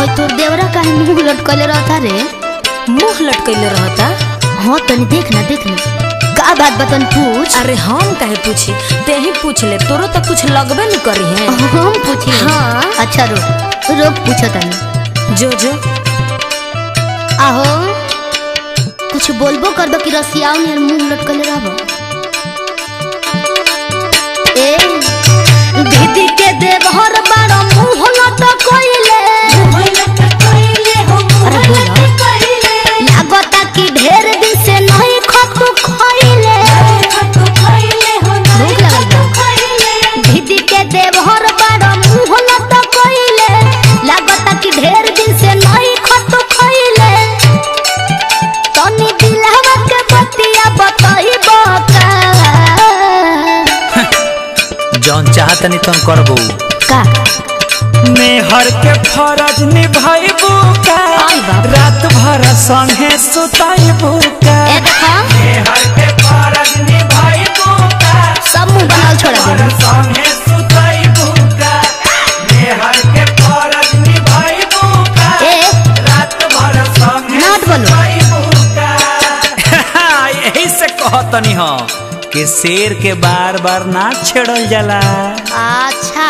और तोर देवरा काहे मुंह लटकले रहता रे मुंह लटकैले रहता हाँ तनी देख ना देख ना का बात बतन पूछ अरे हम काहे पूछी ते ही पूछ ले तोरो तो कुछ लगबे न करी है हम पूछी हाँ। अच्छा रुक रुक पूछो तनी जो जो आहो कुछ बोलबो करबो कि रसियाओ ने मुंह लटकले रहबो ए दीदी के देवहर बारो मुंह लटकइले अरे बोलो लागता कि ढेर दिन से नहीं खतु खइले भूख लगल बा दीदी के देवहर बारो मुंह लटकइले लागता कि ढेर दिन से नहीं खतु खइले तनी दिलहवा के बतिया बताइबो का जौन चाहतनी तुम करबो का मेहर के फरज निभाइबू का आई बाप। रात भर संगे सुताइबू का ए देखा मेहर के फरज निभाइबू का सब मुंह बनाल छोड़ा भर दे संगे सुताइबू का मेहर के फरज निभाइबू का ए रात भर संगे नाट बोलो। सुताइबू का यही से कहतनी हो कि शेर के बार बार ना छेड़ल जाला अच्छा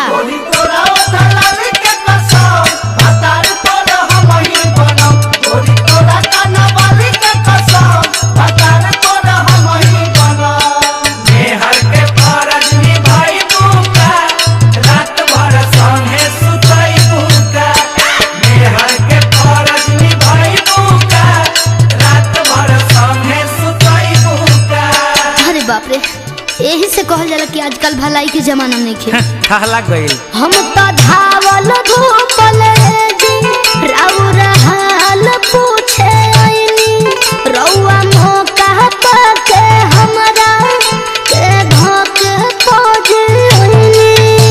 मेहर के फरज निभाइबू का रात भर संगे सुताइबू का मेहर के फरज निभाइबू का रात भर संगे सुताइबू का अरे बाप रे यही से कहल जाला कि आजकल भलाई के जमाना में खे कहला गइल हम तो धावल धूपल जी राउर हाल पूछे आइनी रउआ मौका पाके हमरा के धोक खोज आइनी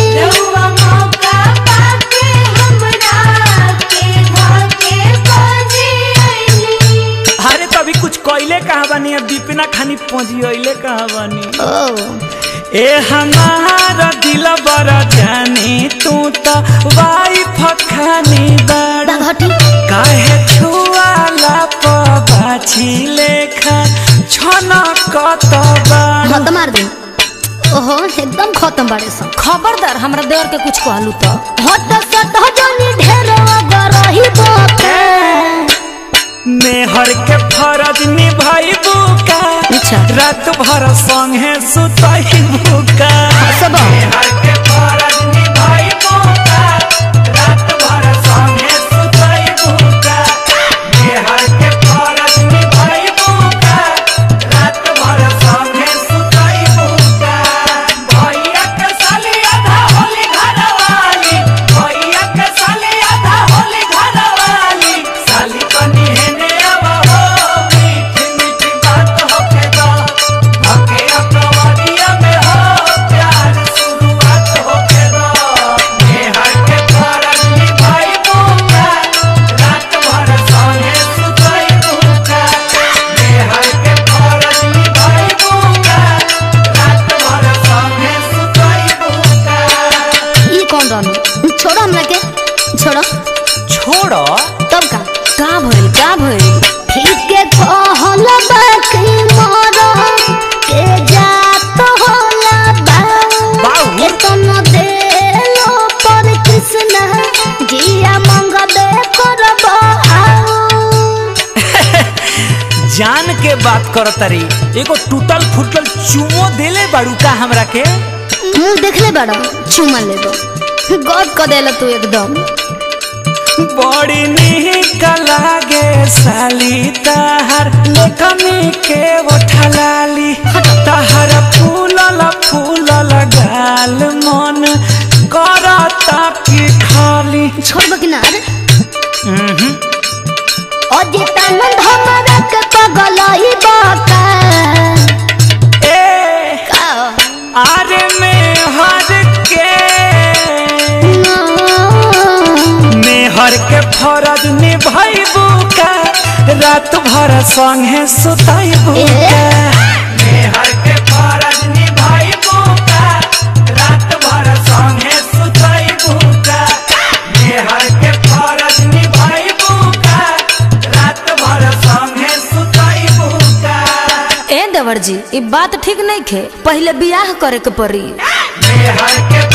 अरे तभी कुछ कइले कहाँ बानी अब दीपिना खानी पहुंची कहाँ बानी ओ ए हमारा दिल बड़ा जानी तू तो वाइफ खानी बड़ा घटी काहे छुआला पबाछी लेखा छना कतबा खत्म मार दे ओहो एकदम खत्म बाड़े सब खबरदार हमरा देवर के कुछ कहलू तो हट सट जनी ढेर अगर रही बापे मेहर के फरज निभाइबू का अच्छा। रात भर संगे सुताइबू का सब मेहर के फरज निभाइबू का रात भर संगे सुताइबू का मेहर के फरज निभाइबू का रात भर संगे सुताइबू का भैया के साली आधा होली घरवाली भैया के साली आधा होली घरवाली साली कनी हेने अब हो मीठी मीठी बात होके दो भके अपनवरिया में हो प्यार शुरुआत होके दो मेहर के फरज निभाइबू का रात भर संगे सुताइबू का मेहर के फरज निभाइबू का रात भर संगे सुताइबू का ई कौन रहनु छोड़ो हमरा के छोड़ो छोड़ो तब का का भइल का भइल ठीक के कहल बाकी मोर के जात होला बा बाऊ। के तन देलो पर कृष्ण जिया मंगबे करब आओ जान के बात कर तरी एगो टूटल फूटल चुमो देले बाड़ू का हमरा के मुंह देखले बड़ा चुमा लेबो गद क देला तू एकदम बड़ी निक लागे साली तहर लेखमी के उठलाली तहर फूलल फूलल गाल मन करता की खाली छोड़ब कि ना रे अजितानंद हमरा के पगलई बाका ए का आरे में हर के मेहर के फरज निभाइबू का रात भर संगे सुताइबू का मेहर के फरज निभाइबू का रात भर संगे सुताइबू का मेहर के फरज निभा देवर जी ई बात ठीक नहीं खे पहले बियाह करे के पड़ी मेहर के